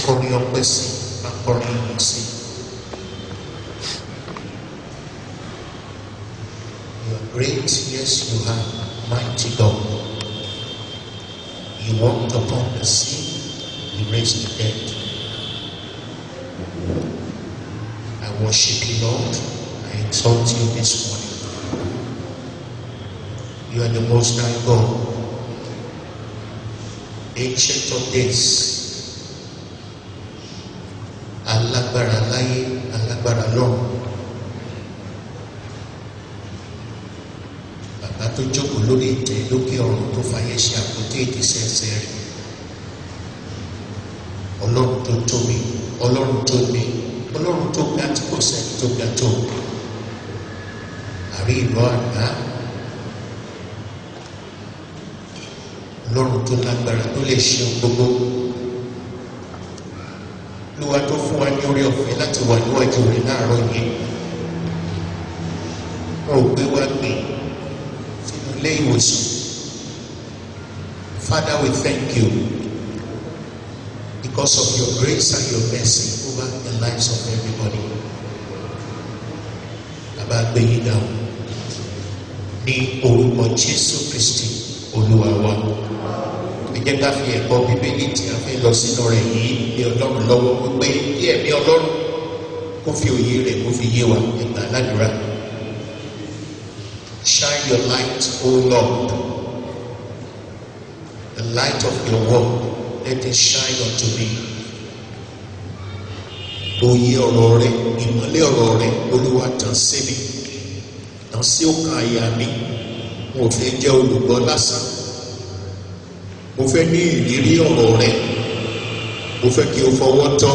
kọrin ọpẹ́ sí máa kọrin ìyìn sí. You are great, yes you are, mighty God. You walked upon the sea, you raised the dead. I worship you, Lord. I exalt you this morning. You are the most high God, ancient of days. Alágbára láyé, alágbára lọ́run. Bàbá tó jókòó lórí ìtẹ́ lókè ọ̀run tó fàyè ṣe àpótí ìdísẹ́ ẹsẹ̀ rẹ̀. Ọlọ́run tó tóbi, Ọlọ́run tó ní, Ọlọ́run tó ga tí kò sẹ́ni tó ga tó. Àrí ìlú àgbá. Ọlọ́run tó lágbára tó lè ṣe ohun gbogbo. Olúwa tó fún wa ní orí ọ̀fẹ́ láti wà níwájú rẹ̀ láàárọ̀ yìí. Wọ́n ò gbé wá gbé sínú ilé ìwòsàn. Father, we thank you because of your grace and your mercy over the lives of everybody. Bàbá gbé yín dáhùn ní orúkọ Jésù Kristi Olúwa wa. Ẹ jẹ́ ká fi ẹ̀kọ́ Bíbélì tí a fẹ́ lọ sínú rẹ̀ yìí ní Ọlọ́run lọ́wọ́ wípé kí ẹ̀mí Ọlọ́run kó fi òye rẹ̀ kó fi yé wa ẹ̀gbà ládùúrà. Shine your light, O Lord, the light of your word, let it shine unto me. Òye ọ̀rọ̀ rẹ̀, ìmọ́lẹ̀ ọ̀rọ̀ rẹ̀, Olúwa tàn sí mi, tàn sí ọkàn àyà mi. Mo fẹ́ jẹ́ olùgbọ́ lásán. Mo fẹ́ ní ìrírí ọ̀rọ̀ rẹ̀. Mo fẹ́ kí o fọwọ́ tọ́.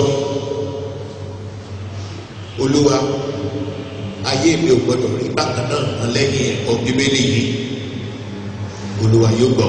Olúwa, ayé mi ò gbọdọ̀ rí bákan náà mọ́ lẹ́yìn ẹ̀kọ́ Bíbélì yìí. Olúwa yóò gbọ́.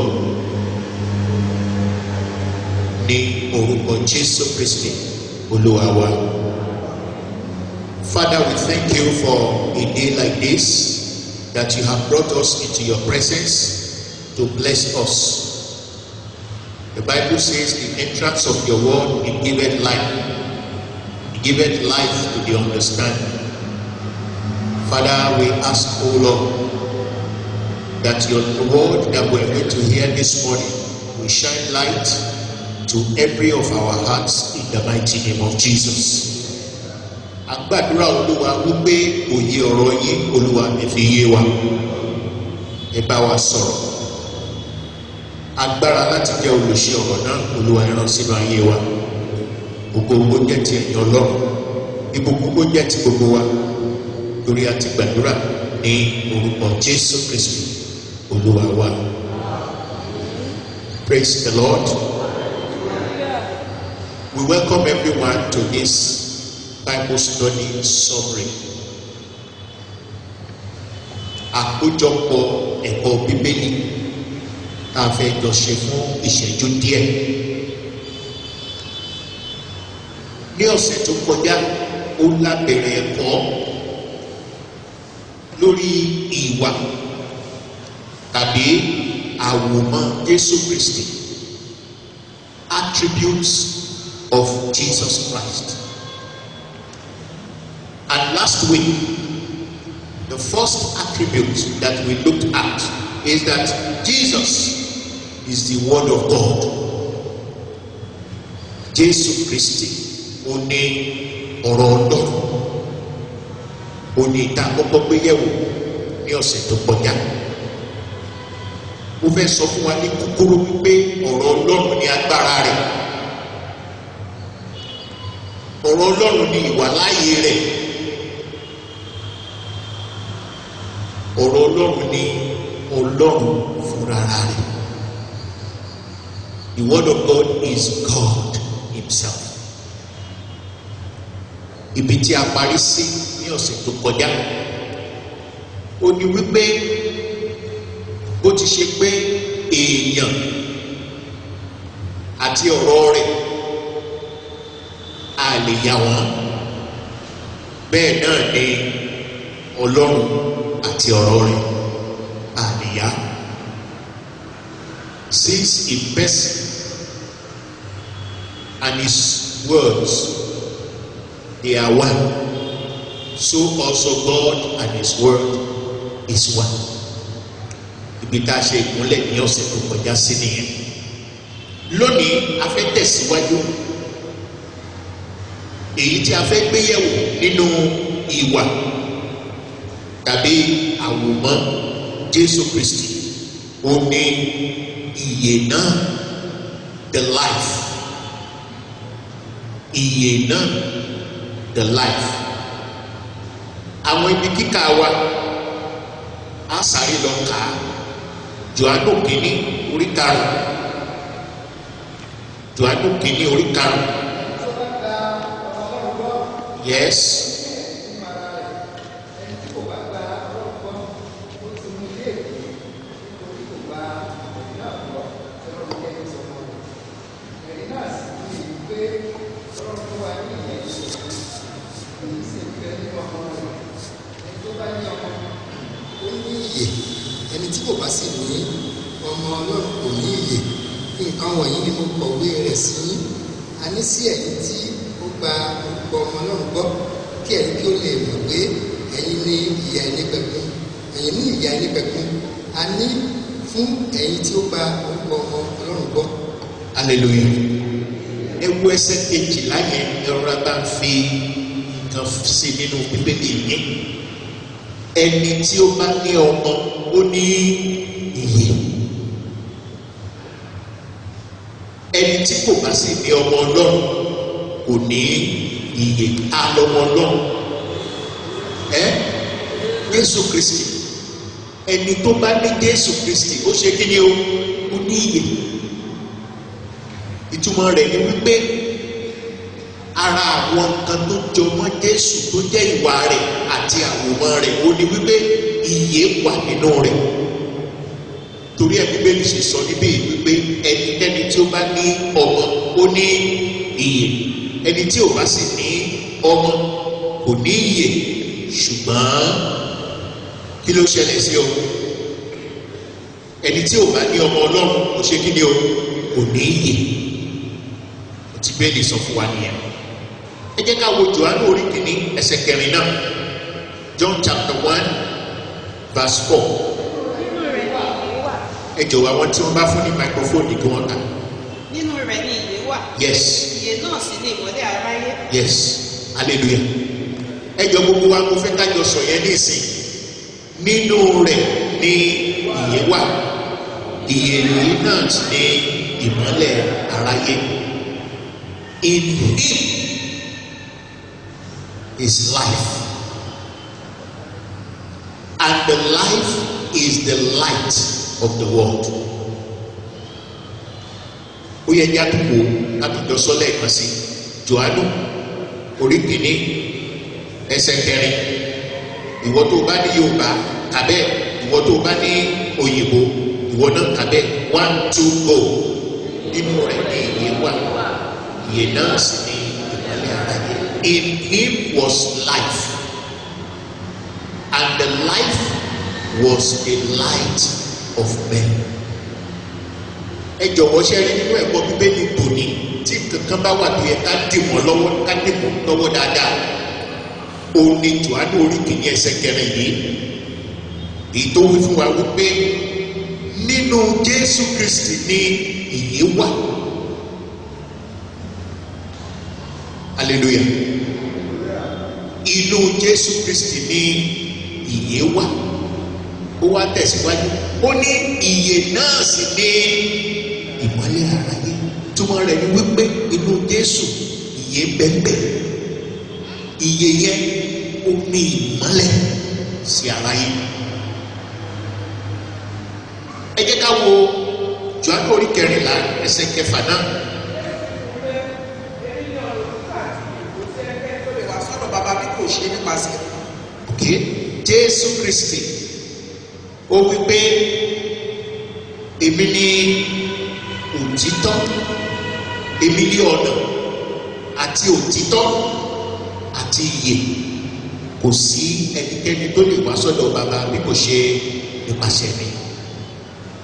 Ní orúkọ Jésù Kristi, Olúwa wa. Father, we thank you for a day like this that you have brought us into your presence to bless us. The Bible says the entrance of your word it giveth life. It giveth life to the understanding. Father, we ask, O Lord, that your word that we're going to hear this morning will shine light to every of our hearts in the mighty name of Jesus. Àgbàdúrà Olúwa wípé òye ọ̀rọ̀ yín Olúwa ẹ fi yé wa. Ẹ bá wa sọ̀rọ̀. Agbára láti jẹ́ olùṣe ọ̀rọ̀ náà Olúwa ẹ rán sínú ayé wa. Gbogbo jẹ́ ti ẹ̀yìn Ọlọ́run. Ìbùkún jẹ́ ti gbogbo wa lórí àti gbàdúrà ní orúkọ jésù kristu olúwa wa praise the lord we welcome everyone to this bible study summary àkójọpọ̀ ẹ̀kọ́ bíbélì tá a fẹ́ jọ ṣe fún ìṣẹ́jú díẹ̀ ní ọ̀sẹ̀ tó kọjá ó lábẹ̀rẹ̀ ẹ̀kọ́ lórí ìwà tàbí àwòmọ́ Jésù Kristi attributes of Jesus Christ and last week the first attribute that we looked at is that Jesus is the word of God Jésù Kristi ó ní ọ̀rọ̀ Ọlọ́run ó ní ìta kọ́kọ́ gbé yẹ̀wò ní ọ̀sẹ̀ tó kọjá mo fẹ́ sọ fún wa ní kúkúrú wípé ọ̀rọ̀ Ọlọ́run ní agbára rẹ̀ ọ̀rọ̀ Ọlọ́run ní ìwàláyé rẹ̀ ọ̀rọ̀ Ọlọ́run ní Ọlọ́run fúnra rẹ̀ the word of God is God himself ibi tí a parí sí ní ọ̀sẹ̀ tó kọjá ó ní wípé bó ti ṣe pé èèyàn àti ọ̀rọ̀ rẹ̀ a lè yà wọ́n bẹ́ẹ̀ náà ni ọlọ́run àti ọ̀rọ̀ rẹ̀ a lè yà since a person and his words they are one so also God and his word is one ibi tá a ṣe ìkúnlẹ̀ ní ọ̀sẹ̀ tó kọjá sí nìyẹn lónìí a fẹ́ tẹ̀síwájú èyí tí a fẹ́ gbé yẹ̀wò nínú ìwà tàbí àwòmọ́ Jésù Kristi ó ní ìyè náà the life ìyè náà the life àwọn ibi kíkà wa á sáré lọ kà á Jòhánù kìíní orí karùn Jòhánù kìíní orí karùn yes. ìyè ẹni tí kò bá sì ní ọmọ ọlọ́run kò ní ìyè nǹkan wọ̀nyí ni mo kọ̀wé rẹ̀ sí yín a ní sí ẹ̀yin tí ó gba orúkọ ọmọ ọlọ́run gbọ́ kí ẹ̀yin kí ó lè mọ̀ pé ẹ̀yin ní ìyà ẹnìpẹ̀kun ẹ̀yin ní ìyà ẹnìpẹ̀kun a ní fún ẹ̀yin tí ó gba orúkọ ọmọ ọlọ́run gbọ́ hallelujah ẹ wo ẹsẹ̀ kejìlá yẹn ẹrọra bá ń fi nǹkan sí nínú bíbélì yẹn ẹni tí ó bá ní ọmọ ó ní ìyè ẹni tí kò bá sì ní ọmọ ọlọ́run kò ní ìyè alọmọ ọlọ́run ẹ Jésù Kristi ẹni tó bá ní Jésù Kristi ó ṣe kí ni o ó ní ìyè ìtumọ̀ rẹ̀ ni wípé ara àwọn nǹkan tó jọ mọ́ Jésù tó jẹ́ ìwà rẹ̀ àti àwòmọ́ rẹ̀ ó ní wípé ìyè wà nínú rẹ̀ torí ẹ̀ Bíbélì ṣe sọ níbí wípé ẹnikẹ́ni tí ó bá ní ọmọ ó ní ìyè ẹni tí ò bá sì ní ọmọ kò ní ìyè ṣùgbọ́n kí ló ṣẹlẹ̀ sí o ẹni tí ò bá ní ọmọ Ọlọ́run kò ṣe kí ni o kò ní ìyè tí bẹ́ẹ̀lì sọ fún wa nìyẹn ẹ jẹ́ ká wo Jòhánù orí kìíní ẹsẹ̀ kẹrin náà John chapter one verse four nínú rẹ̀ ni ìyè wà ẹ jọ̀wọ́ àwọn tí wọ́n bá fún ní microphone kí wọ́n kà nínú rẹ̀ ni ìyè wà yes ìyè náà sì ni ìmọ́lẹ̀ aráyé yes hallelujah ẹ jọ gbogbo wa mo fẹ́ kájọ sọ yẹn ní ìsìn nínú rẹ̀ ni ìyè wà ìyè yìí náà sì ni ìmọ́lẹ̀ aráyé in him is life and the life is the light of the world ó yẹ kí a tó kó látọjọ sọlẹ kan sí Jòhánù orí kìíní ẹsẹ̀ kẹrin ìwọ tó bá ní Yorùbá kàbẹ ìwọ tó bá ní òyìnbó ìwọ náà kàbẹ one two go nínú rẹ̀ ní ìyè wà ìyè náà sì ní ìmọ́lẹ̀ aráyé in him was life and the life was a light of men ẹ jọ̀wọ́ ṣe rí nínú ẹ̀kọ́ bíbélì tòní tí kankan bá wà tó yẹ ká dì mọ́ lọ́wọ́ ká dì mọ́ lọ́wọ́ dáadáa òun ni Jòhánù orí kìíní ẹsẹ̀ kẹrin yìí èyí tó wí fún wa wípé nínú Jésù Kristi ni ìyè wà hallelujah inú Jésù Kristi ni ìyè wà ó wá tẹ̀síwájú ó ní ìyè náà sì ní ìmọ́lẹ̀ aráyé túmọ̀ rẹ̀ ni wípé inú Jésù ìyè bẹ́ẹ̀ ìyè yẹn ó ní ìmọ́lẹ̀ sí aráyé ẹ jẹ́ ká wo Jòhánù orí kẹrìnlá ẹsẹ̀ kẹfà náà tó lè wá sọ́dọ̀ bàbá bí kò ṣe nípasẹ̀ ok Jésù Kristi ó wí pé èmi ni òtítọ́ èmi ni ọ̀nà àti òtítọ́ àti ìyè kò sí ẹnikẹ́ni tó lè wá sọ́dọ̀ bàbá bí kò ṣe nípasẹ̀ mi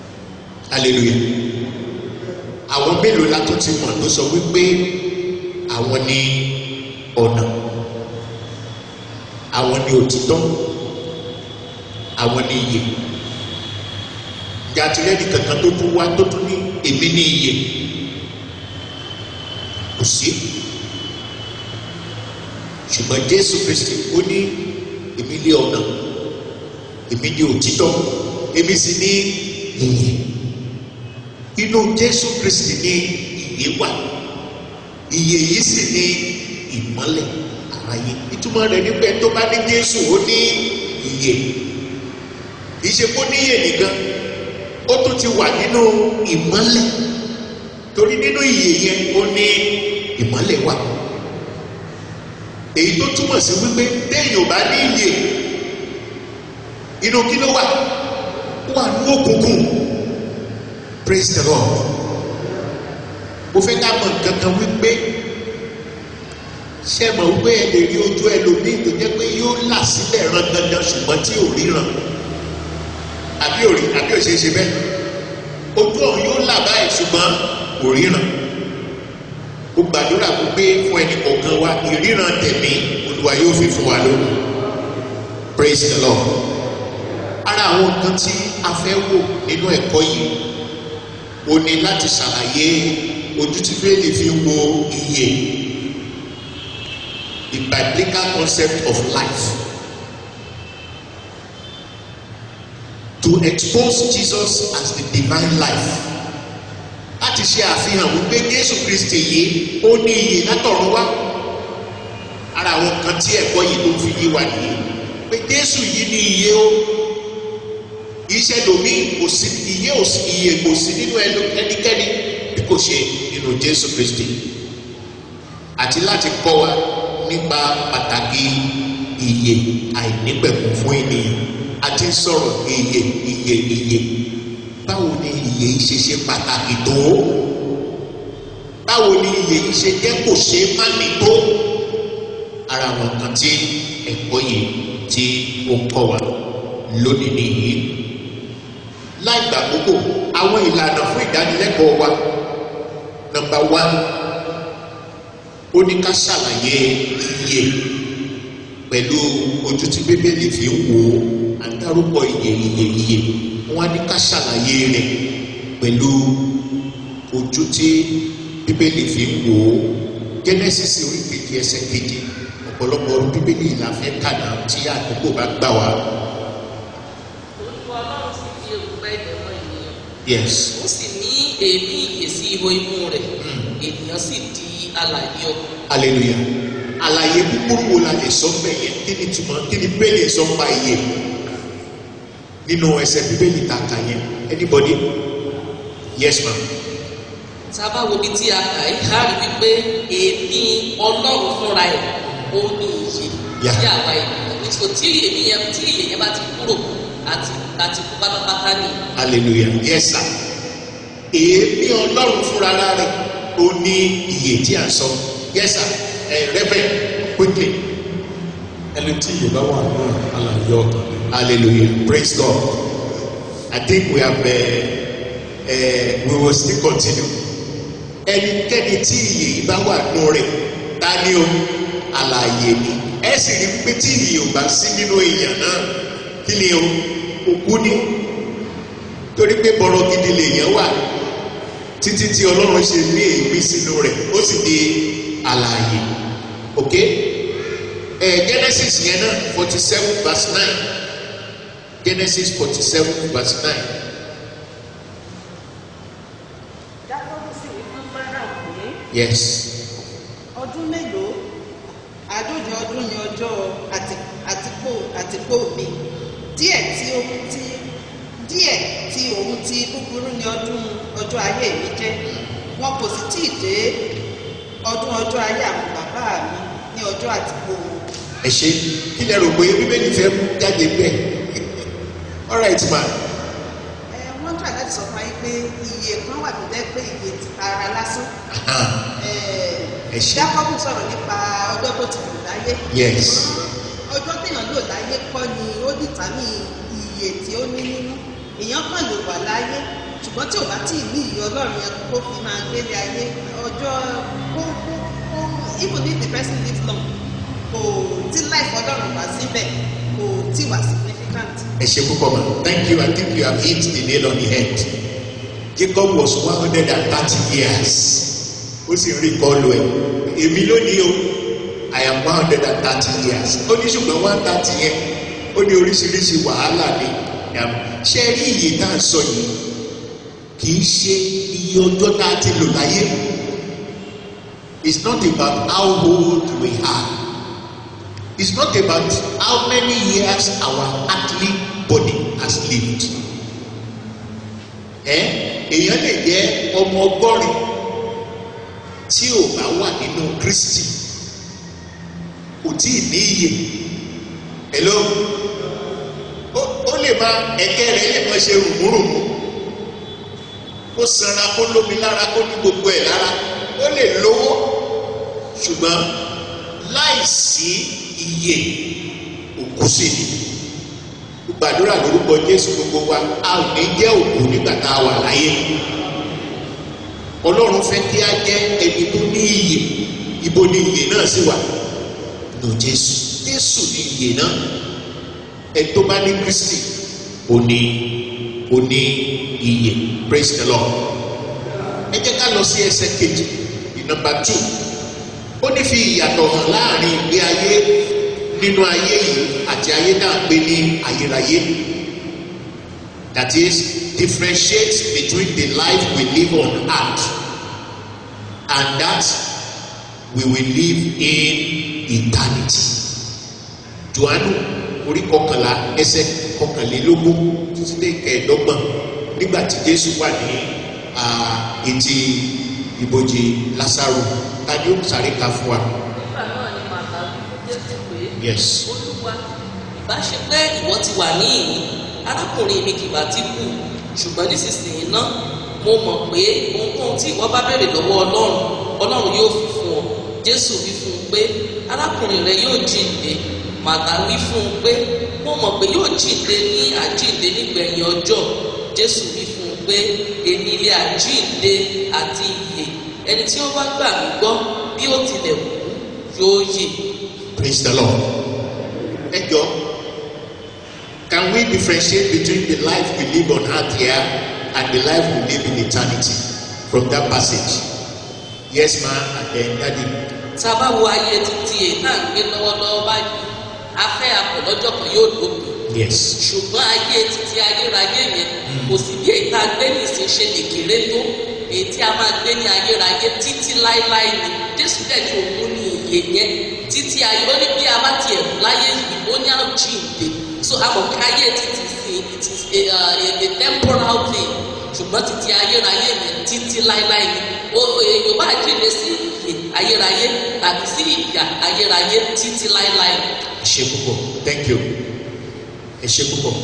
hallelujah àwọn mélòó la tó ti mọ̀ tó sọ wípé àwọn ní ọ̀nà àwọn ní òtítọ́ àwọn ní iyè jàtìlẹ́nì kankan tó tún wá tó tún ní èmi ní iyè kò sí ṣùgbọ́n jésù kristi ó ní èmi lé ọ̀nà èmi ní òtítọ́ èmi sì ní iyè inú jésù kristi ní iyè wà iyè yìí sì ní ìmọ́lẹ̀ àráyé ìtumọ̀ rẹ̀ nígbà tó bá ní jésù ó ní iyè ìṣe kó ní iyè nìkan ó tún ti wà nínú ìmọ́lẹ̀ torí nínú iyè yẹn ó ní ìmọ́lẹ̀ wà èyí tó túmọ̀ sí wípé téèyàn ò bá ní iyè inú kí ló wà ó wà ní òkùnkùn praise the lord mo fẹ́ ká mọ̀ nǹkan kan wípé ṣé mọ̀ wípé ẹ lè rí ojú ẹlòmíì tó jẹ́ pé yóò là sílẹ̀ ran dandan ṣùgbọ́n tí ò ríran àbí òrí àbí òṣèṣe bẹ́ẹ̀ ojú ọ̀hún yóò là báyìí ṣùgbọ́n kò ríran ó gbàdúrà wípé fún ẹnì kọ̀ọ̀kan wa ìríran tẹ̀mí olúwa yóò fi fún wa lónìí praise the lord ara àwọn nǹkan tí a fẹ́ wò nínú ẹ̀kọ́ yìí o ní láti ṣàlàyé ojú tí bẹ́ẹ̀lì fi ń wo iye the biblical concept of life to expose Jesus as the divine life láti ṣe àfihàn wípé Jésù Kristi yìí ó ní iyè látọ̀run wá ara àwọn kan tí ẹ̀kọ́ yìí ló fi yé wa nìyí pé Jésù yìí ní iyè ó iṣẹ́ lomi kò sí iye ò sí iye kò sí nínú ẹnikẹ́ni bí kò ṣe nínú Jésù Kristi àti láti kọ́ wa nípa pàtàkì iye àìnípẹ̀kun fún ènìyàn àti sọ̀rọ̀ iye iye iye báwo ni iye yìí ṣe ṣe pàtàkì tó báwo ni iye yìí ṣe jẹ́ kò ṣe má ní tó ara àwọn kan tí ẹ̀kọ́ yìí tí ó kọ́ wa lónìí nìyí láì gbà gbogbo àwọn ìlànà fún ìdánilẹ́kọ̀ọ́ wa nọ́mbà wán ó ní ká ṣàlàyé iye pẹ̀lú ojú tí bíbélì fi ń wò ó àdárúkọ iye iye iye wọ́n á ní ká ṣàlàyé rẹ̀ pẹ̀lú ojú tí bíbélì fi ń wò ó Genesis orí kejì ẹsẹ̀ kejì ọ̀pọ̀lọpọ̀ ọdún bíbélì la fẹ́ kàdá tí àkókò bá gbà wá. Olúwa Ọlọ́run sì fi erùpẹ̀ ilẹ̀ mọ ènìyàn. yes Ó sì ní èémí ìyè sí ihò imú rẹ̀. Ènìyàn sì di alààyè ọkàn. hallelujah àlàyé kúkúrú wo la lè sọ mbẹ yẹn kí ni túmọ̀ kí ni bíbélì sọ pa iye nínú ẹsẹ̀ bíbélì ta kà yẹn anybody yes ma Tá a bá wo ibi tí a kà í, a rí wípé èémí Ọlọ́run fúnra ẹ̀ ó ní ìyè Yeah. sí àwa ènìyàn. Nítorí tí èémí yẹn tí ìyè yẹn bá ti kúrò àti àti kú pátápátá ni. hallelujah yes sir èémí ọlọ́run fúnra rẹ̀ ó ní iye tí a sọ yes sir ẹ reverend quickly ẹni tí ìyè bá wà nínú àlàyé ọkàn ni. hallelujah praise God I think we have uh, uh, we will still continue ẹnikẹ́ni tí iye yìí bá wà nù rẹ̀ ta ni o alààyè ni ẹ sì rí pé tí iye ò bá sí nínú èèyàn náà kí ni o òkú ni torí pé bọ̀rọ̀ gidi lèèyàn wà títí tí ọlọ́run ṣe ní èémí sínú rẹ̀ ó sì di alààyè ok ẹ Genesis yẹn náà forty seven verse nine Genesis forty seven verse nine Jákọ́bù sì wí fún Fáráò pé yes ọdún mélòó àádóje ọdún ni ọjọ́ àti- àtìpó àtìpó mi díẹ̀ tí ó ti díẹ̀ tí òun ti búburú ni ọdún ọjọ́ ayé mi jẹ́ wọn kò sì tíì dé ọdún ọjọ́ ayé àwọn bàbá mi ní ọjọ́ àtìpó wọn. ẹ ṣe kí lẹ rò pé bíbélì fẹ́ mú jáde bẹ́ẹ̀ all right ma ẹ wọ́n tà láti sọ fún ayé pé iye kan wà tó jẹ́ pé iye ti ara lásán. Aha. Ẹ ṣé. Jákọ́bù sọ̀rọ̀ nípa ọjọ́ tó ti lò láyé. Yes. ọjọ́ téèyàn lò láyé kọ́ ni ó dìtàmì iye tí ó ní nínú èèyàn kàn lè wà láyé ṣùgbọ́n tí ò bá tí ì ní ìyè ọlọ́run yẹn kó fi máa gbélé ayé ọjọ́ kó kó kó even if the person lives long kò tí life ọlọ́run wá síbẹ̀ kò tí wà significant. ẹ ṣe púpọ̀ ma thank you i think you have hit the nail on the head jacob was one hundred and thirty years ó sì ń rí kọlu ẹ èmi lónìí o i am one hundred and thirty years ó ní ṣùgbọ́n one thirty yẹn ó ní oríṣiríṣi wàhálà ni ṣé rí iye tá à ń sọ yìí kì í ṣe iye ọjọ́ tá a ti lò láyé it's not about how old we are it's not about how many years our earthly body has lived ẹ èèyàn lè jẹ ọmọ ọgọ́rin tí ò bá wà nínú kristi kò tí ì ní iyè hello ó ó lè máa ẹ̀kẹ́ rẹ̀ lè máa ṣe rùmúrùmú kó sanra kó lómi lára kó ní gbogbo ẹ̀ lára ó lè lówó ṣùgbọ́n láìsí iye òkú sí ni gbàdúrà lórúkọ jésù gbogbo wa a ò ní jẹ́ òkú nígbà tá a wà láyé ọlọ́run fẹ́ kí a jẹ́ ẹni tó ní iyè ibo ni iyè náà sì wà nù jésù jésù ní iyè náà ẹ tó bá ní kristi ò ní ò ní iyè praise the lord ẹ jẹ́ ká lọ sí ẹsẹ̀ kejì ní nọmba two ó ní fi ìyàtọ̀ hàn láàrin ìgbé ayé nínú ayé yìí àti ayé náà gbé ní ayérayé that is differentiate between the life we live on earth and that we will live in eternity johannu orí kọkànlá ẹsẹ kọkànlélógún títí dé kẹẹ̀ẹ́dọ́gbọ̀n nígbà tí jésù wà ní etí ibojì lásàrò ta ni ó sáré ka fún wa. nígbà náà ni màtá jésù pé yes olúwa ìbá ṣe pé ìwọ ti wà ní ìní arákùnrin mi kì bá ti kú ṣùgbọ́n nísinsìnyí náà mo mọ̀ pé ohunkóhun tí ìwọ bá béèrè lọ́wọ́ ọlọ́run ọlọ́run yóò fi fún ọ jésù wí fún un pé arákùnrin rẹ yóò jíǹde màtá wí fún un pé mo mọ̀ pé yóò jíǹde ní àjíǹde nígbẹ̀yìn ọjọ́ jésù wí fún un pé èmi ilé àjíǹde àti ìyè ẹni tí ó bá gbà mí gbọ́ bí ó tilẹ̀ kú yóò yè. praise the lord ẹ jọ can we differentiate between the life we live on earth here and the life we live in eternity from that passage yes ma and then daddy tá a bá wo ayé títí èyí náà ń gbé lọ́wọ́lọ́wọ́ báyìí afẹ́ apò lọ́jọ́ kan yóò dópin yes ṣùgbọ́n ayé títí ayérayé yẹn kò sí bí èyí tá a gbé nìsín ṣe lè kéré tó èyí tí a máa gbé ní ayérayé títí láéláé ni jésù dẹ̀ ní òun ní ìyè yẹn títí ayé ó ní bí a bá tiẹ̀ kú láyé yìí ó ní àjíǹde so a mọ̀ pé ayé títí sí it is a, uh, a, a temporal thing ṣùgbọ́n títí ayérayé yẹn títí láéláé ni ó èèyàn bá jíǹde sí ìyè ayérayé tàbí sí ìyà ayérayé títí láéláé ni. ẹ ṣe púpọ̀ thank you ẹ ṣe púpọ̀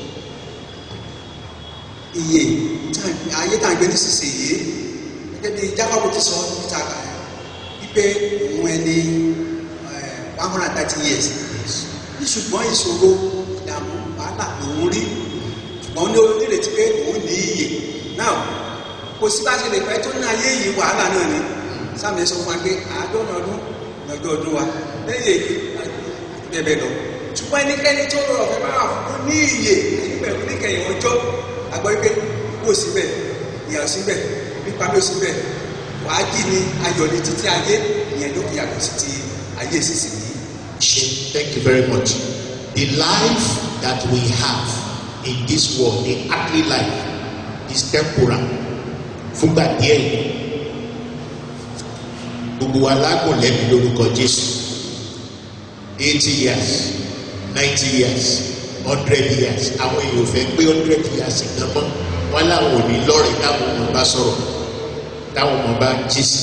iye tá- ayé tá à ń gbé nísinsìnyí gẹ́gẹ́ bí jákàbọ̀ ti sọ níta kà wípé òun ẹni eh, one hundred and thirty years ní ṣùgbọ́n ìṣòro ìdààmú wàhálà lòun rí ṣùgbọ́n ó ní onírètí pé òun ní iyè náà kò sí bá ṣe lè pẹ́ tó ní ayé yìí wàhálà náà ni sáàmì sọ fún wa pé àádọ́rin ọdún ní ọjọ́ ọdún wa lẹ́yìn èyí àti bẹ́ẹ̀ bẹ́ẹ̀ lọ ṣùgbọ́n ẹnikẹ́ni tó rọrọ̀ fẹ́ bá wà fún ní iyè nígbẹ̀rún níkẹyìn ọjọ́ àgbọ̀ wípé kó síbẹ̀ ìyà síbẹ̀ nípa mi ò síbẹ̀ wàá jí ni ayọ̀ ní títí ayé ìyẹn ló fi yàtọ̀ sí ti ayé sísìn yìí. ṣe thank you very much the life that we have in this world the earthly life is temporal fúngbà díẹ̀ yìí gbogbo wa lágùn lẹ́nu lórúkọ jésù eighty years ninety years hundred years àwọn èèyàn ò fẹ́ pé hundred years gan mọ́ wọn làwọn ò ní lọ́rẹ̀ẹ́ táwọn ọmọ bá sọ̀rọ̀ táwọn ọmọ bá jísì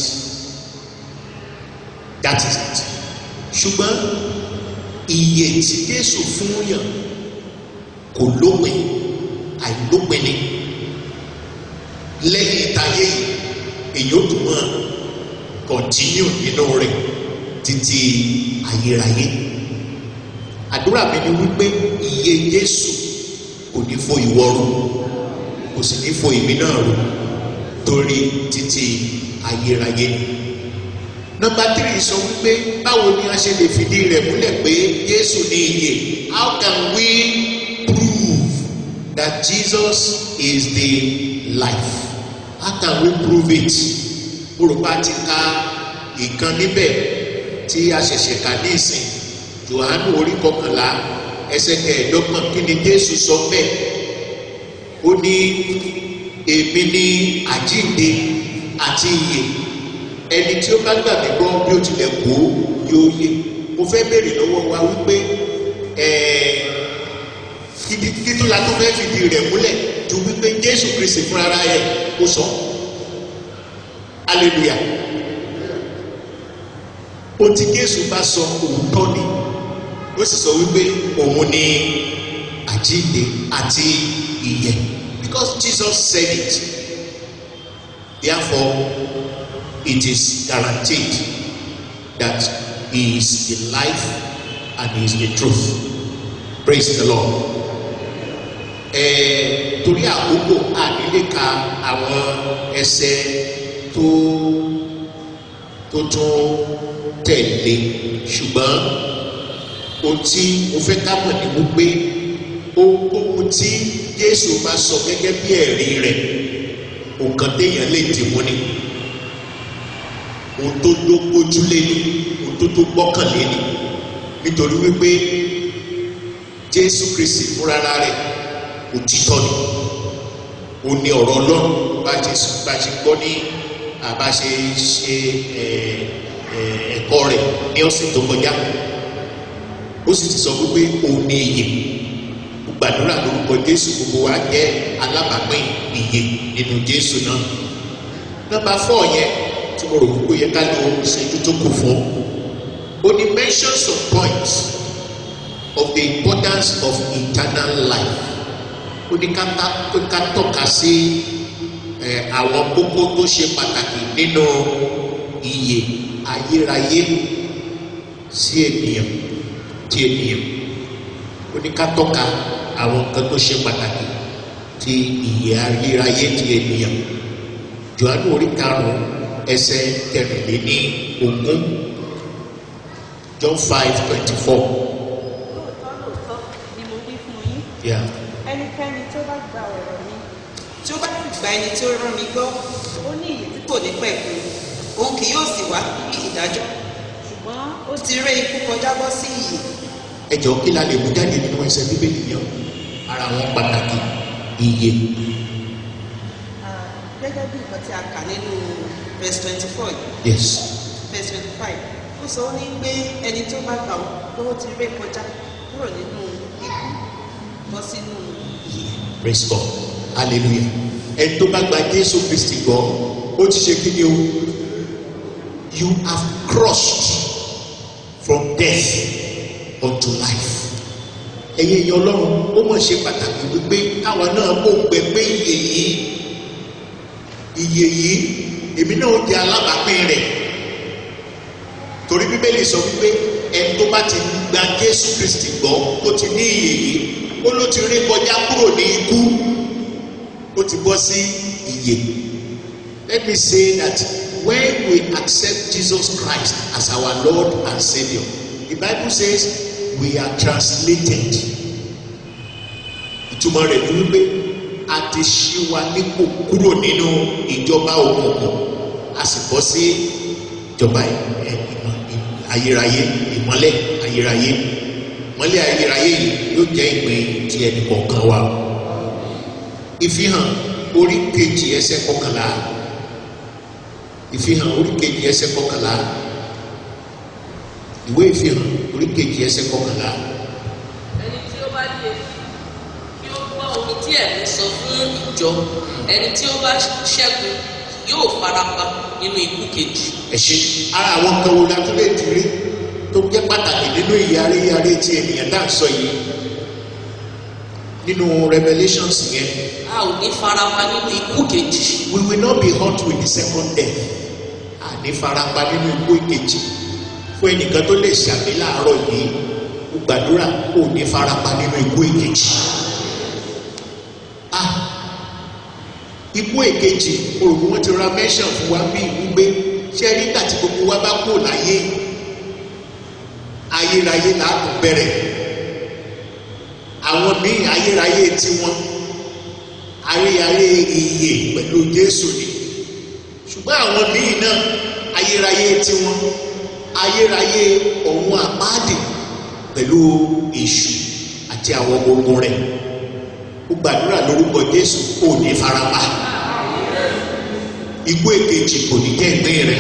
that is it ṣùgbọ́n iye tí jésù fún yàn kò lópin àìlópin ni lẹ́yìn ìtayé yìí èyí ó tún mọ́ kọ̀ntínú nínú rẹ̀ títí ayérayé àdúrà mi ni wípé iye jésù kò ní fo ìwọ rú kò sì ní fo èmi náà rú torí títí ayérayé nọmba tírì sọ wípé báwo ni a ṣe lè fìdí rẹ̀ múlẹ̀ pé Jésù ní ìyè how can we prove that Jesus is the life how can we prove it orúkọ àti ka ìkan níbẹ̀ tí a ṣẹ̀ṣẹ̀ kà ní ìsìn Jòhánù orí kọkànlá ẹsẹ̀ kẹẹ̀ẹ́dọ́gbọ̀n kí ni Jésù sọ bẹ́ẹ̀ ó ní èmi ní àjíǹde àti ìyè ẹni tí ó bá gbà mí gbọ́ bí ó tilẹ̀ kú yóò yè mo fẹ́ béèrè lọ́wọ́ wa wípé títún la tó fẹ́ fìdí rẹ̀ múlẹ̀ ju wípé Jésù Kristi fúnra ẹ̀ kó sọ hallelujah o tí Jésù bá sọ òótọ́ ni ó sì sọ wípé òun ni àjíǹde àti ìyè because Jesus said it therefore it is guaranteed that he is the life and he is the truth praise the lord ẹẹ torí àkókò ànílé ka àwọn ẹsẹ̀ tó tó tún tẹ̀lé ṣùgbọ́n ohun tí mo fẹ́ ká mọ̀ ní wípé ohunkóhun tí Jésù bá sọ gẹ́gẹ́ bí ẹ̀rí rẹ̀ nǹkan téèyàn lè dì mú ni ohun tó tó gbójúlé ni ohun tó tó gbọ́kànlé ni nítorí wípé Jésù Kristi fúnra rẹ̀ òtítọ́ ni ó ní ọ̀rọ̀ Ọlọ́run bá ṣe bá ṣe gbọ́ ní àbá ṣe ṣe ẹ̀kọ́ rẹ̀ ní ọ̀sẹ̀ tó kọjá ó sì ti sọ wípé òun ní iyè gbàdúrà lórúkọ Jésù gbogbo wa jẹ́ alábàápín iyè nínú Jésù náà nọ́mbà fọ yẹn tí mo rò wípé yẹ ká lo ìṣẹ́jú tó kù fún ó ní mention some points of the importance of eternal life ó ní ká tọ́ka sí àwọn kókó tó ṣe pàtàkì nínú ìyè ayérayé sí ènìyàn tí ènìyàn ó ní ká tọ́ka àwọn nǹkan tó ṣe pàtàkì ti ìyè ayérayé ti ènìyàn Jòhánù orí karùn-ún ẹsẹ̀ kẹrìnléní ogún John five twenty four. lóòótọ́ lóòótọ́ ni mo wí fún yín Yeah. ẹnikẹ́ni tó bá gba ọ̀rọ̀ mi tí ó bá sì gba ẹni tí ó rán mi gbọ́ ó ní ìyè tí kò ní pẹ̀kú òun kì yóò sì wá bí ìdájọ́ ṣùgbọ́n ó ó ti ré ikú kọjá bọ́ sí ìyè ẹ jọ̀ọ́ kí la lè mú jáde nínú ẹsẹ̀ bíbélì yẹn ara wọn pàtàkì ìyè ah, gẹ́gẹ́ bí nǹkan tí a kà nínú verse twenty four yes verse twenty five ó sọ ó ní pé ẹni tó bá gbà ó pé ó ti ré kọjá kúrò nínú ikú bọ́ sínú ìyè praise God hallelujah ẹni tó bá gba Jésù Kristi gbọ́ ó ti ṣe kí ni o you have crossed from death unto life ẹ̀yin èèyàn Ọlọ́run ó mọ̀ ṣe pàtàkì wípé káwa náà kó gbẹ pé ìyè yìí ìyè yìí èmi náà di alábàápín rẹ̀ torí bíbélì sọ wípé ẹni tó bá ti gba Jésù Kristi gbọ́ ó ti ní ìyè yìí ó ló ti rí kọjá kúrò ní ikú ó ti bọ́ sí ìyè let me say that when we accept Jesus Christ as our Lord and Saviour the Bible says we are translated ìtumọ̀ rẹ̀ ni wípé a ti ṣí wa nípò kúrò nínú ìjọba òkùnkùn a sì bọ́ sí ìjọba ẹ- ẹ- ìmọ̀- ì- ayérayé ìmọ́lẹ̀ ayérayé ìmọ́lẹ̀ ayérayé yìí yóò jẹ́ ìpín ti ẹnì kọ̀ọ̀kan wa ìfihàn orí kejì ẹsẹ̀ kọkànlá ìfihàn orí kejì ẹsẹ̀ kọkànlá ìwé ìfihàn orí kejì ẹsẹ̀ kọkànlá ẹni tí ó bá lè kí ó gbọ́ ohun tí ẹ̀mí sọ fún ìjọ ẹni tí ó bá ṣẹ́gun yóò farapa nínú ikú kejì. ẹ̀ṣẹ̀ ara àwọn kan wo la tún lè ti rí tó jẹ́ pàtàkì nínú ìyàrí ìyàrí tí ènìyàn dá ń sọ yìí nínú revelations yẹn a ò ní farapa nínú ikú kejì. we will not be hurt with the second death àní farapa nínú ikú ìkejì fún ẹnìkan tó lè ṣàmì láàárọ̀ yìí ó gbàdúrà kó o ní farapa nínú ikú ìkejì ah ikú ìkejì olùkọ́ wọn ti ra mẹ́ṣàn fún wa bí wípé ṣé nígbà tí gbogbo wa bá kú láyé ayérayé làákù bẹ̀rẹ̀ àwọn míì ayérayé tiwọn ayérayé ìyè pẹ̀lú Jésù ni ṣùgbọ́n àwọn míì náà ayérayé tiwọn ayérayé ọ̀hún àpáàdì pẹ̀lú èṣù àti àwọn ọmọ ogun rẹ̀ ó gbàdúrà lórúkọ Jésù kò ní farapa igbó èkejì kò ní jẹ́ ìpín rẹ̀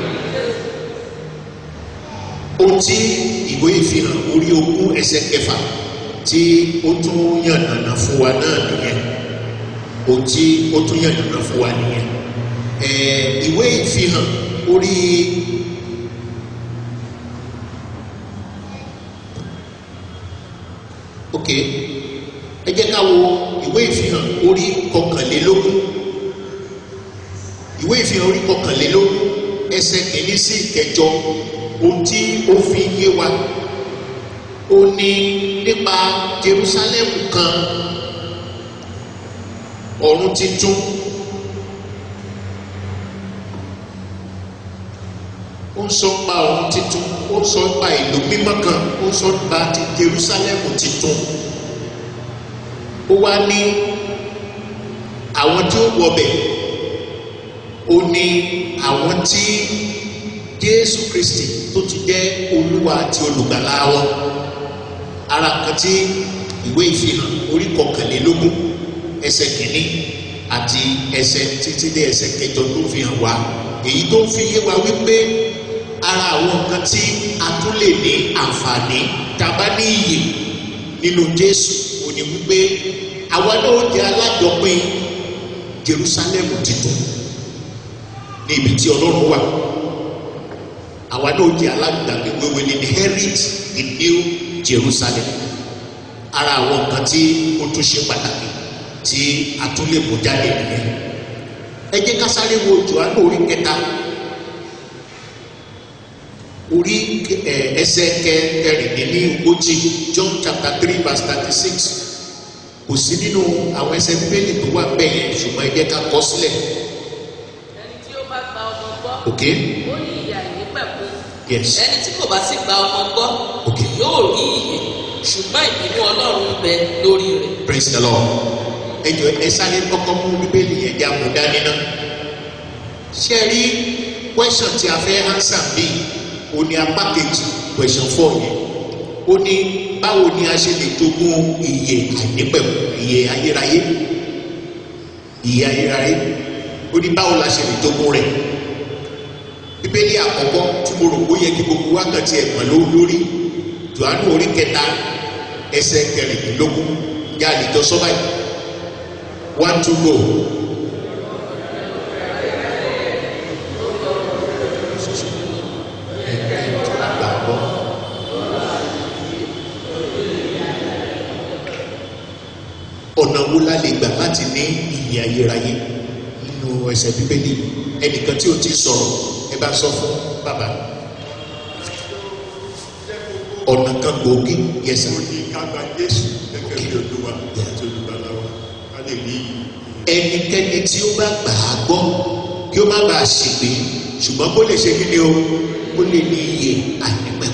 ohun tí ìwé ìfihàn orí ogún ẹsẹ̀ kẹfà tí ó tún yànnànà fún wa náà nìyẹn ohun tí ó tún yànnànà fún wa nìyẹn ẹ̀ẹ́ ìwé ìfihàn orí ok ẹ jẹ́ ká wo ìwé ìfihàn orí kọkànlélógún ìwé ìfihàn orí kọkànlélógún ẹsẹ̀ kìíní sí ìkẹjọ ohun tí ó fi yé wa ó ní nípa Jerusalem kan ọ̀run titun ó ń sọ nípa ọ̀run titun ó ń sọ nípa ìlú mímọ́ kan ó ń sọ nípa ti Jerusalem titun ó wá ní àwọn tí ó wọbẹ̀ ó ní àwọn tí Jésù Kristi tó ti jẹ́ Olúwa àti olùgbàlà wọn ara kan tí ìwé ìfihàn orí kọkànlélógún ẹsẹ̀ kìíní àti ẹsẹ̀ títí dé ẹsẹ̀ kẹjọ tó fi hàn wá èyí tó fi yé wa wípé ara àwọn nǹkan tí a tún lè ní àǹfààní tàbá ní iyè nínú Jésù ò ní wípé àwa náà jẹ́ alájọpín Jerusalem titun ní ibi tí Ọlọ́run wà àwa náà jẹ́ alágbàgbé wíwé ní inherit the new Jerusalem ara àwọn nǹkan tí ó tún ṣe pàtàkì tí a tún lè mú jáde nìyẹn ẹ jẹ́ ká sáré wo Jòhánù orí kẹta orí ẹ ẹsẹ̀ kẹrìndínlógójì John chapter three verse thirty six kò sí nínú àwọn ẹsẹ̀ bíbélì tó wà bẹ́ẹ̀ yẹn ṣùgbọ́n ẹ jẹ́ ká kọ sílẹ̀ ẹni tí ó bá gba ọmọ gbọ́ ok ó ní ìyà ìnípẹ̀kun yes ẹni tí kò bá sì gba ọmọ gbọ́ Ok. yóò rí ìyè ṣùgbọ́n ìbínú Ọlọ́run ń bẹ lórí rẹ̀ praise the lord ẹ jọ ẹ sáré kọ́kọ́ mú bíbélì yẹn já mú dání náà ṣe rí question tí a fẹ́ answer bíi o ní apá kejì question four yẹn ó ní báwo ni a ṣe lè jogún ìyè àìnípẹ̀kun ìyè ayérayé ìyè ayérayé ó ní báwo la ṣe lè jogún rẹ̀ bíbélì àkọ́kọ́ tí mo rò ó yẹ kí gbogbo wákàtí ẹ̀gbọ́n ló lórí Jòhánù orí kẹta ẹsẹ̀ kẹrìndínlógún yá àlejò sọ́bà yìí one two go. Gbàgbọ́. ọ̀nà wo la lè gbà láti ní ìyè ayérayé nínú ẹsẹ̀ bíbélì ẹnìkan tí o ti sọ̀rọ̀ ẹ bá sọ fún bàbá ọ̀nà kan gbòógì yẹsà ó ní ká gba Jésù gẹ́gẹ́ bí Olúwa àti olùgbàlà wa ká lè rí ẹnikẹ́ni tí ó bá gbà á gbọ́ kí ó má bàa ṣègbè ṣùgbọ́n kó lè ṣe kí ni o kó lè ní iye àìnípẹ̀kun.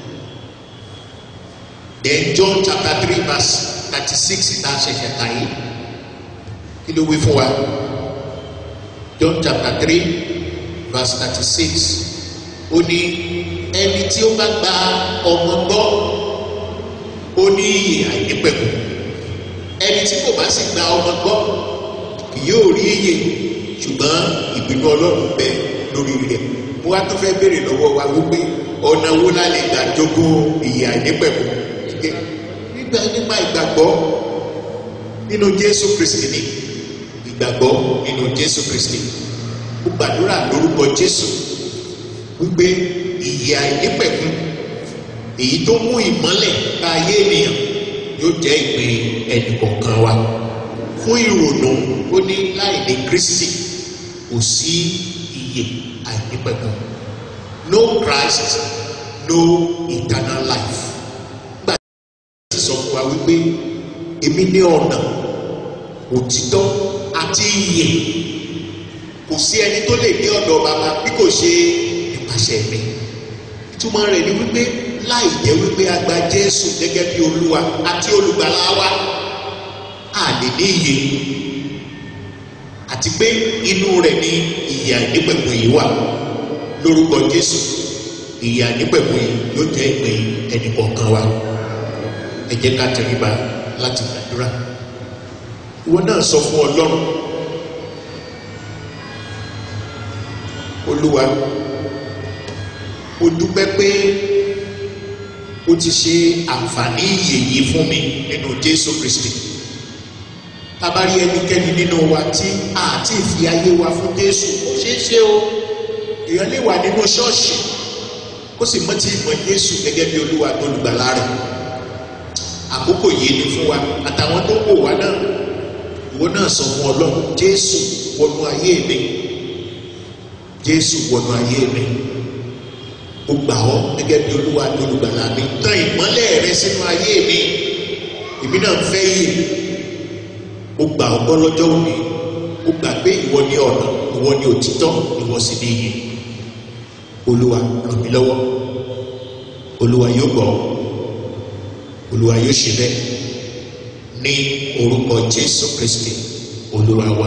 then John chapter three verse thirty six ìta ṣẹ̀ṣẹ̀ kà yìí kí ló wí fún wa John chapter three verse thirty six ó ní ẹni tí ó bá gba ọmọ gbọ́ ó ní iye àìnípẹ̀kun ẹni tí kò bá sì gba ọmọ gbọ́ kì yóò rí iye ṣùgbọ́n ìbínú ọlọ́run bẹ lórí rẹ̀ mo wá tó fẹ́ béèrè lọ́wọ́ wa wípé ọ̀nà wo la lè gbà jogún ìyè àìnípẹ̀kun nígbà nípa ìgbàgbọ́ nínú Jésù Kristi ni ìgbàgbọ́ nínú Jésù Kristi mo gbàdúrà lórúkọ Jésù wípé ìyè àìnípẹ̀kun èyí tó mú ìmọ́lẹ̀ bá ayé ènìyàn yóò jẹ́ ìpín ẹnìkọ̀ọ̀kan wa fún ìrònú ó ní láì ní Kristi kò sí ìyè àìnípẹ̀kun no Christ no eternal life gbà tí sọ fún wa wípé èmi ní ọ̀nà òtítọ́ àti ìyè kò sí ẹni tó lè dé ọ̀dọ̀ bàbá bí kò ṣe nípasẹ̀ mi ìtumọ̀ rẹ̀ ni wípé láì jẹ́ wípé a gba jésù gẹ́gẹ́ bí olúwa àti olùgbàlà wa a lè ní iye àti pé inú rẹ̀ ni ìyà nípẹ̀kun yìí wà lórúkọ jésù ìyà nípẹ̀kun yìí yóò jẹ́ ìpín ẹnì kọ̀ọ̀kan wa ẹ jẹ́ ká tẹríba láti gbàdúrà ìwọ náà sọ fún ọlọ́run olúwa o dúpẹ́ pé o ti ṣe àǹfààní ìyè yìí fún mi nínú jésù kristi tabari ẹnikẹ́ni nínú wa tí a ti fi ayé wa fún jésù ó ṣeé ṣe o èèyàn lè wà nínú ṣọ́ọ̀ṣì kó sì mọ́ tí ìmọ̀ jésù gẹ́gẹ́ bí olúwa tó lùgbàlà rẹ̀ àkókò yìí ni fún wa àtàwọn tó wò wá náà ìwọ náà sọ fún ọlọ́run jésù wọnú ayé mi jésù wọnú ayé mi mo gbà ọ́ gẹ́gẹ́ bí olúwa tó lùgbàlà mi tán ìmọ́lẹ̀ rẹ sínú ayé mi èmi náà fẹ́ yìí mo gbà ọ́ gbọ́ lọ́jọ́ òní mo gbà pé ìwọ ni ọ̀nà ìwọ ni òtítọ́ ìwọ sì ni iyì olúwa ràn mí lọ́wọ́ olúwa yóò gbọ́ olúwa yóò ṣe bẹ́ẹ̀ ní orúkọ jésù kristi olúwa wa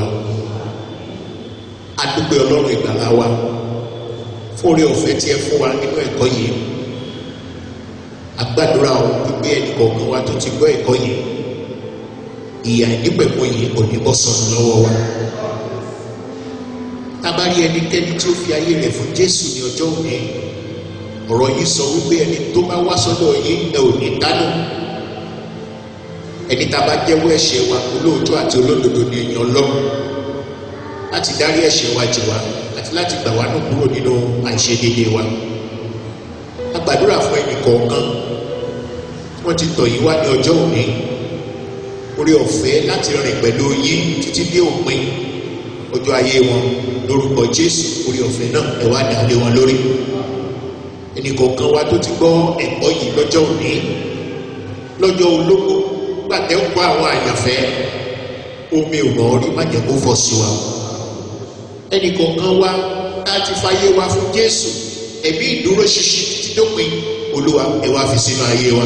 adúgbò ọlọ́run ìgbàlá wa fún orí ọ̀fẹ́ tí ẹ fún wa nínú ẹ̀kọ́ yìí agbàdúrà ọ wípé ẹnì kọ̀ọ̀kan wa tó ti gbọ́ ẹ̀kọ́ yìí ìyà ìnípẹ̀kun yìí kò ní bọ́ sọnù lọ́wọ́ wa tábàárí ẹnikẹ́ni tí ó fi ayé rẹ̀ fún jésù ní ọjọ́ òní ọ̀rọ̀ yìí sọ wípé ẹni tó bá wá sọ́dọ̀ yìí ẹ ò ní dánù ẹni tá a bá jẹ́wọ́ ẹ̀ṣẹ̀ wa olóòótọ́ àti olódodo ní èèyàn lọ́rùn láti dárí ẹ̀ṣẹ̀ wa jì wá àti láti gbà wá nù kúrò nínú àìṣedéédéé wa a gbàdúrà fún ẹnì kọ̀ọ̀kan tí wọ́n ti tọ̀ yín wá ní ọjọ́ òní orí ọ̀fẹ́ láti rìn pẹ̀lú yín títí dé òpin ọjọ́ ayé wọn lórúkọ jésù orí ọ̀fẹ́ náà ẹ wá dà lé wọn lórí ẹnì kọ̀ọ̀kan wa tó ti gbọ́ ẹ̀kọ́ yìí lọ́jọ́ òní lọ́jọ́ olóko gbàtẹ́ ń kọ́ àwọn àyànfẹ́ omi ò mọ̀ orí má jẹ́ kó fọ́ sí wa ẹnì kọ̀ọ̀kan wa láti fàyè wa fún jésù ẹ̀mí ìdúró ṣinṣin títí dópin olúwa ẹ wá fi sínú ayé wa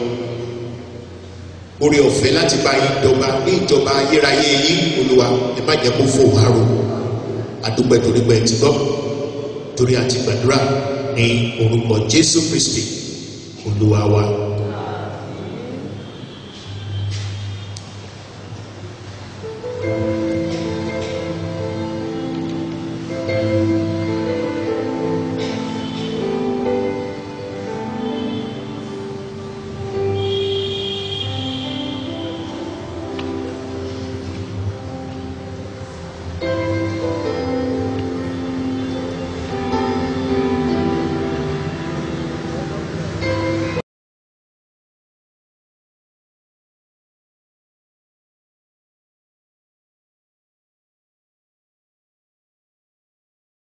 orí ọ̀fẹ́ láti bá yín dọ́gba ní ìjọba ayérayé yín olúwa ẹ má jẹ́ kó fò wá ro àdúgbò torí pé ti gbọ́ torí àti gbàdúrà ní orúkọ jésù kristi olúwa wa.